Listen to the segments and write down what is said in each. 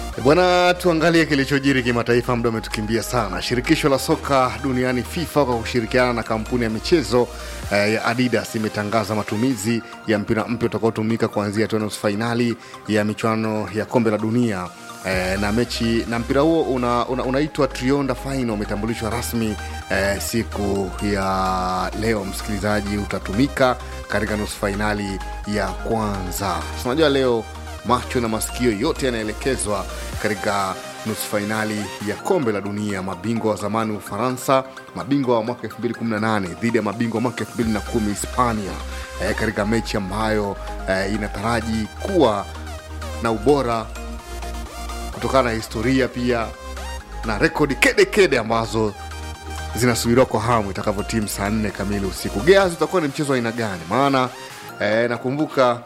Bwana, tuangalie kilichojiri kimataifa. Muda umetukimbia sana. Shirikisho la soka duniani FIFA kwa kushirikiana na kampuni ya michezo eh, ya Adidas imetangaza matumizi ya mpira mpya utakaotumika kuanzia hatua ya nusu fainali ya michuano ya kombe la dunia eh, na mechi na mpira huo unaitwa una, unaitwa Trionda Final umetambulishwa rasmi eh, siku ya leo. Msikilizaji, utatumika katika nusu fainali ya kwanza. Unajua leo macho na masikio yote yanaelekezwa katika nusu fainali ya kombe la dunia. Mabingwa wa zamani Ufaransa, mabingwa wa mwaka 2018 dhidi ya mabingwa wa mwaka 2010 Hispania, eh, katika mechi ambayo eh, inataraji kuwa na ubora kutokana na historia pia na rekodi kede kede ambazo zinasubiriwa kwa hamu itakavyotimu saa nne kamili usiku. Geazi utakuwa ni mchezo wa aina gani? Maana eh, nakumbuka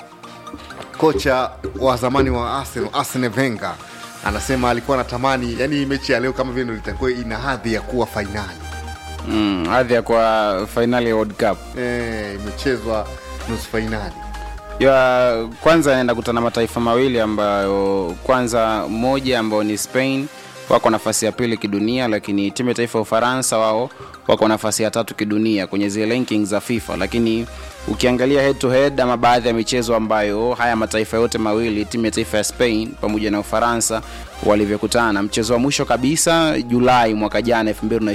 kocha wa zamani wa Arsenal Arsene Wenger anasema alikuwa anatamani yani hii mechi ya leo kama vile ndo itakuwa ina hadhi ya kuwa fainali mm, hadhi ya kwa fainali ya World Cup e, imechezwa nusu fainali ya kwanza anaenda kutana mataifa mawili ambayo kwanza moja ambao ni Spain wako nafasi ya pili kidunia, lakini timu ya taifa ya Ufaransa wao wako nafasi ya tatu kidunia kwenye zile rankings za FIFA. Lakini ukiangalia head to head ama baadhi ya michezo ambayo haya mataifa yote mawili, timu ya taifa ya Spain pamoja na Ufaransa walivyokutana, mchezo wa mwisho kabisa Julai mwaka jana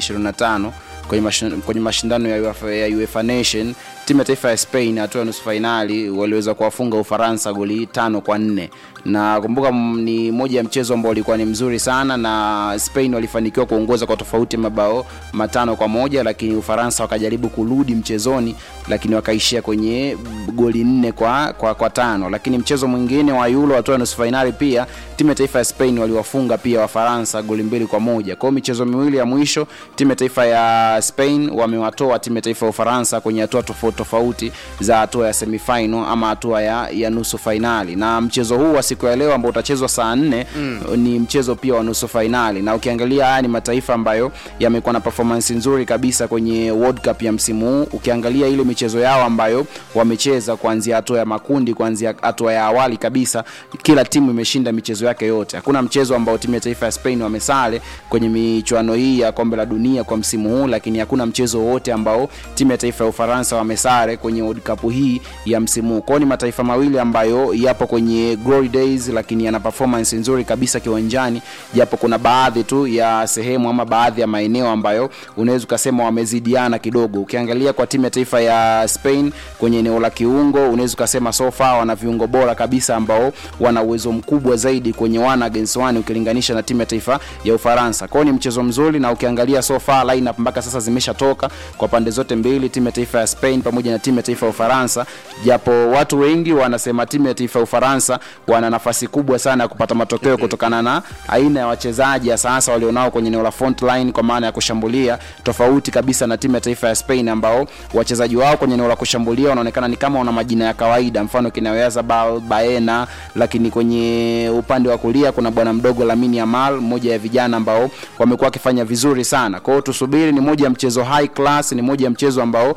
2025 kwenye, mashin, kwenye mashindano ya UEFA, ya UEFA Nation timu ya taifa ya Spain hatua ya nusu fainali waliweza kuwafunga Ufaransa goli tano kwa nne na kumbuka ni moja ya mchezo ambao ulikuwa ni mzuri sana na Spain walifanikiwa kuongoza kwa tofauti ya mabao matano kwa moja lakini Ufaransa wakajaribu kurudi mchezoni lakini wakaishia kwenye goli nne kwa, kwa, kwa tano lakini mchezo mwingine wa Euro hatua ya nusu fainali pia timu ya taifa ya Spain waliwafunga pia Wafaransa goli mbili kwa moja kwa hiyo michezo miwili ya mwisho timu ya taifa ya Spain wamewatoa timu ya taifa ya Ufaransa kwenye hatua tofauti tofauti za hatua ya semifinal ama hatua ya, ya nusu fainali na mchezo huu wa siku ya leo ambao utachezwa saa nne mm. ni mchezo pia wa nusu fainali na ukiangalia haya ni mataifa ambayo yamekuwa na performance nzuri kabisa kwenye World Cup ya msimu huu ukiangalia ile michezo yao ambayo wamecheza kuanzia hatua ya makundi kuanzia hatua ya awali kabisa kila timu imeshinda michezo yake yote hakuna mchezo ambao timu ya taifa ya Spain wamesale kwenye michuano hii ya kombe la dunia kwa msimu huu lakini hakuna mchezo wote ambao timu ya taifa ya Ufaransa wamesare kwenye World Cup hii ya msimu huu kwao ni mataifa mawili ambayo yapo kwenye glory days lakini yana performance nzuri kabisa kiwanjani japo kuna baadhi tu ya sehemu ama baadhi ya maeneo ambayo unaweza ukasema wamezidiana kidogo ukiangalia kwa timu ya taifa ya Spain kwenye eneo la kiungo unaweza ukasema sofa wana viungo bora kabisa ambao wana uwezo mkubwa zaidi kwenye one against one ukilinganisha na timu ya taifa ya Ufaransa kwao ni mchezo mzuri na ukiangalia sofa lineup mpaka sasa zimeshatoka kwa pande zote mbili timu ya taifa ya Spain pamoja na timu ya taifa ya Ufaransa japo watu wengi wanasema timu ya taifa ya Ufaransa wana nafasi kubwa sana ya kupata matokeo kutokana na aina ya wachezaji sasa walionao kwenye eneo la front line kwa maana ya kushambulia tofauti kabisa na timu ya taifa ya Spain ambao wachezaji wao kwenye eneo la kushambulia wanaonekana ni kama wana majina ya kawaida mfano kina Oyarzabal Baena lakini kwenye upande wa kulia kuna bwana mdogo Lamine Yamal mmoja ya vijana ambao wamekuwa wakifanya vizuri sana kwa hiyo tusubiri ni moja ya mchezo high class ni moja ya mchezo ambao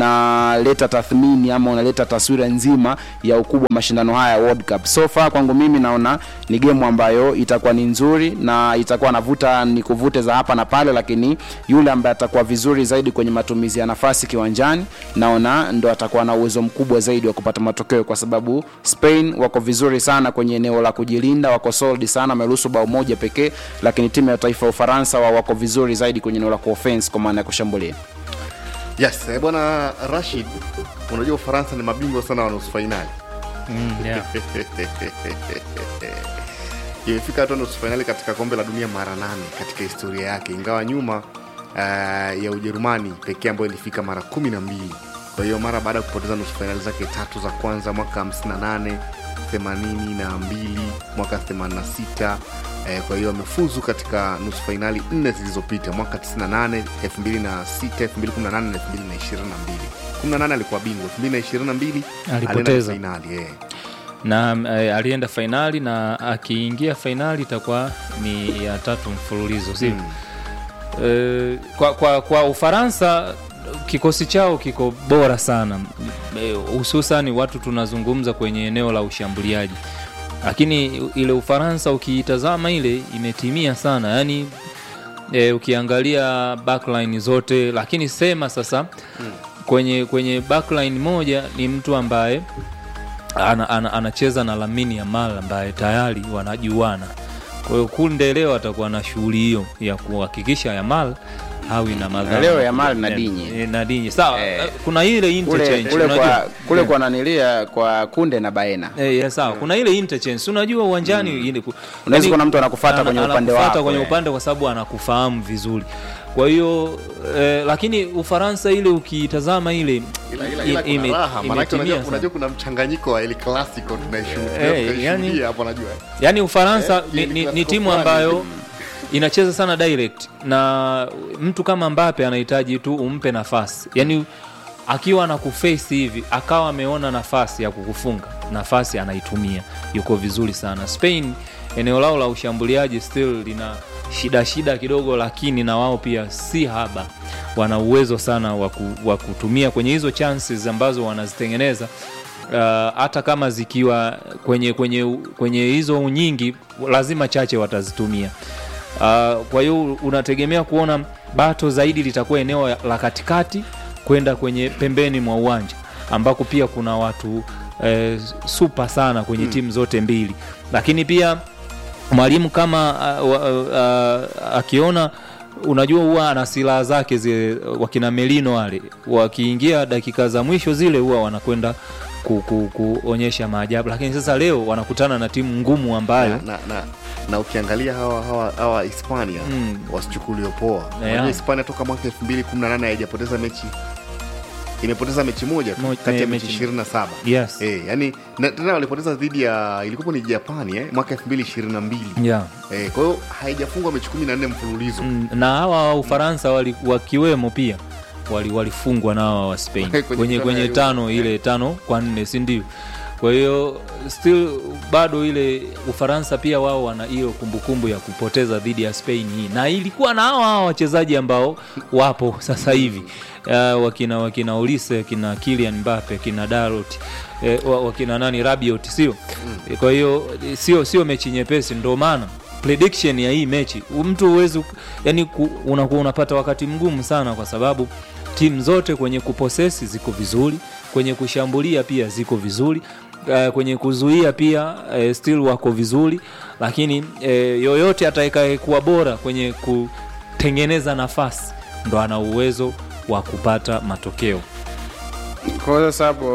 unaleta tathmini ama unaleta taswira nzima ya ukubwa wa mashindano haya ya World Cup so far kwangu mimi naona ni gemu ambayo itakuwa ni nzuri na itakuwa navuta ni kuvute za hapa na pale lakini yule ambaye atakuwa vizuri zaidi kwenye matumizi ya nafasi kiwanjani naona ndo atakuwa na uwezo mkubwa zaidi wa kupata matokeo kwa sababu Spain wako vizuri sana kwenye eneo la kujilinda wako solid sana wameruhusu bao moja pekee lakini timu ya taifa ya Ufaransa wa wako vizuri zaidi kwenye eneo la kuoffense kwa maana ya kushambulia yes eh, bwana Rashid unajua Ufaransa ni mabingwa sana wa nusu fainali Mm, yeah. imefika hatua nusu fainali katika kombe la dunia mara nane katika historia yake ingawa nyuma uh, ya ujerumani pekee ambayo ilifika mara kumi na mbili kwa hiyo mara baada ya kupoteza nusu fainali zake tatu za kwanza mwaka 58 82 mwaka 86 eh, kwa hiyo amefuzu katika nusu fainali nne zilizopita mwaka 98 2006 2018 na 2022 18 alikuwa bingwa 2022 Alipoteza. fainali eh. na eh, alienda fainali na akiingia fainali itakuwa ni ya tatu mfululizo sio Mm. Eh, kwa, kwa, kwa Ufaransa kikosi chao kiko bora sana Eh, hususan watu tunazungumza kwenye eneo la ushambuliaji lakini ile ufaransa ukiitazama ile imetimia sana yani e, ukiangalia backline zote lakini sema sasa kwenye kwenye backline moja ni mtu ambaye ana, ana, anacheza na Lamine Yamal ambaye tayari wanajuana. Kwa hiyo Kunde leo atakuwa na shughuli hiyo ya kuhakikisha Yamal hawi na madhara. Leo Yamal na Eh, Dinye. eh, na Dinye. Sawa, Eh. eh, kuna ile kule, interchange kule, unajua? kwa, kule Eh. kwa nanilia kwa kunde na baena Eh, yeah, sawa kuna ile interchange Si unajua uwanjani ile ku- Unaweza yani, kuona mtu anakufuata ana- kwenye upande anakufuata wako, kwenye eh. upande kwa sababu anakufahamu vizuri kwa hiyo eh, lakini ufaransa ile ukiitazama ile ila, ila, i- ila ime- kuna raha maanake imetimia unajua, sana. unajua kuna mchanganyiko wa El Clasico tunaishuhudia Eh, tunaishuhudia yani- hapo najua yaani ufaransa Eh, ni, ni ni, ni classical timu fulani ambayo hivi. inacheza sana direct na mtu kama mbape anahitaji tu umpe nafasi yaani akiwa na kuface hivi akawa ameona nafasi ya kukufunga nafasi anaitumia yuko vizuri sana spain eneo lao la ushambuliaji still lina shida shida kidogo lakini na wao pia si haba wana uwezo sana wa ku- wa kutumia kwenye hizo chances ambazo wanazitengeneza uh, hata kama zikiwa kwenye kwenye kwenye hizo nyingi lazima chache watazitumia uh, kwa hiyo unategemea kuona bato zaidi litakuwa eneo la katikati kwenda kwenye pembeni mwa uwanja ambako pia kuna watu eh, supa sana kwenye hmm. timu zote mbili lakini pia mwalimu kama uh, uh, uh, akiona unajua huwa ana silaha zake zile wakina melino wale wakiingia dakika za mwisho zile huwa wanakwenda ku, ku, kuonyesha maajabu lakini sasa leo wanakutana na timu ngumu ambayo na, na, na, na ukiangalia hawa hawa, hawa hispania Mm. wasichukuliwe poa Yeah. unajua hispania toka mwaka 2018 haijapoteza mechi imepoteza mechi moja tu Mo- kati ya eh, mechi mechi- 27 yes Eh, yani na- tena walipoteza dhidi ya ilikuwa ni japani eh, mwaka 2022 yeah. eh, kwa hiyo haijafungwa mechi 14 mfululizo Mm, na hawa wa ufaransa wali, wakiwemo pia wali- walifungwa na hawa wa spain Kwenye kwenye, michuano kwenye ya tano ile tano kwa nne si ndio kwa hiyo still bado ile ufaransa pia wao wana hiyo kumbukumbu ya kupoteza dhidi ya spain hii na ilikuwa na hawa hawa wachezaji ambao wapo sasa hivi uh, wakina wakina olise wakina kilian mbape akina darot eh, wa- wakina nani rabiot sio kwa hiyo eh, sio sio mechi nyepesi ndo maana prediction ya hii mechi mtu huwezi yani ku, unakuwa unapata wakati mgumu sana kwa sababu timu zote kwenye kuposesi ziko vizuri kwenye kushambulia pia ziko vizuri uh, kwenye kuzuia pia uh, still wako vizuri lakini uh, yoyote atakayekuwa bora kwenye kutengeneza nafasi ndo ana uwezo wa kupata matokeo kwa sasa hapo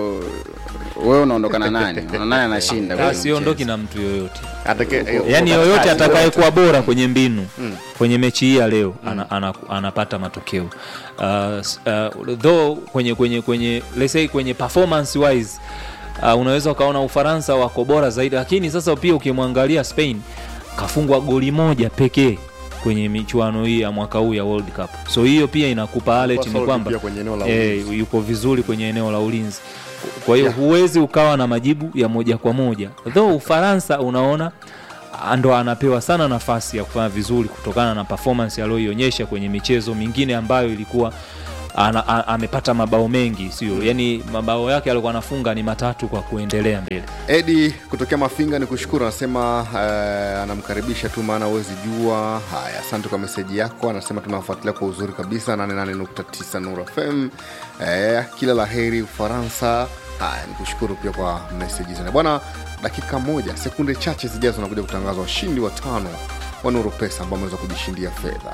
wewe unaondokana nani Unaona nani anashinda kwenye Ah, siondoki mchezo? na mtu yoyote Atake- eh, yaani wakati- yoyote ah, atakayekuwa bora kwenye mbinu Mm. kwenye mechi hii ya leo ana, ana, anapata matokeo uh, s- uh, though kwenye kwenye kwenye let's say kwenye performance wise uh, unaweza ukaona ufaransa wako bora zaidi lakini sasa pia ukimwangalia spain kafungwa goli moja pekee kwenye michuano hii ya mwaka huu ya world cup so hiyo pia inakupa alert ni solid kwamba pia kwenye eneo la eh, ulinzi. yuko vizuri kwenye eneo la ulinzi kwa hiyo Yeah. huwezi ukawa na majibu ya moja kwa moja though ufaransa unaona ah, ndo anapewa sana nafasi ya kufanya vizuri kutokana na performance aliyoionyesha kwenye michezo mingine ambayo ilikuwa ana, a, amepata mabao mengi sio yani mabao yake alikuwa anafunga ni matatu kwa kuendelea mbele edi kutokea mafinga ni kushukuru anasema uh, anamkaribisha tu maana huwezi jua haya asante kwa meseji yako anasema tunafuatilia kwa uzuri kabisa 88.9 nur fm eh, kila la heri ufaransa haya ni kushukuru pia kwa meseji zana bwana dakika moja sekunde chache zijazo nakuja kutangaza washindi wa tano wa nuru pesa ambao wameweza kujishindia fedha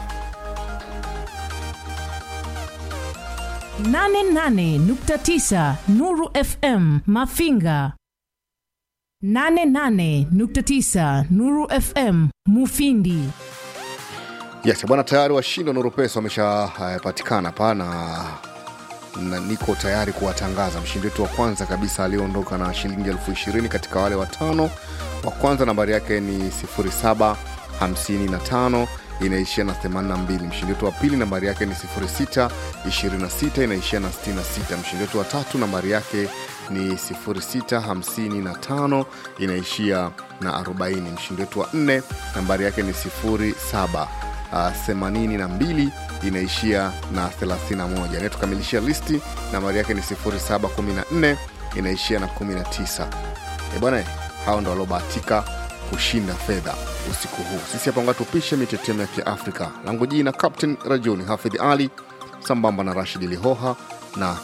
88.9 Nuru FM Mafinga 88.9 Nuru FM Mufindi yes bwana tayari washindi wa nuru pesa wameshapatikana hapa na na niko tayari kuwatangaza mshindi wetu wa kwanza kabisa aliyeondoka na shilingi elfu ishirini katika wale watano wa kwanza nambari yake ni 0755 inaishia na 82 mshindi wetu wa pili nambari yake ni 0626 inaishia na 66 mshindi wetu wa tatu nambari yake ni 0655 inaishia na 40 mshindi wetu wa nne nambari yake ni 07 uh, 82 inaishia na 31 anayetukamilishia listi nambari yake ni 0714 inaishia na 19 e bwana hao ndo waliobahatika kushinda fedha usiku huu sisi hapa nga tupishe mitetemo ya kiafrika langu jina captain rajuni hafidh ali sambamba na rashid lihoha na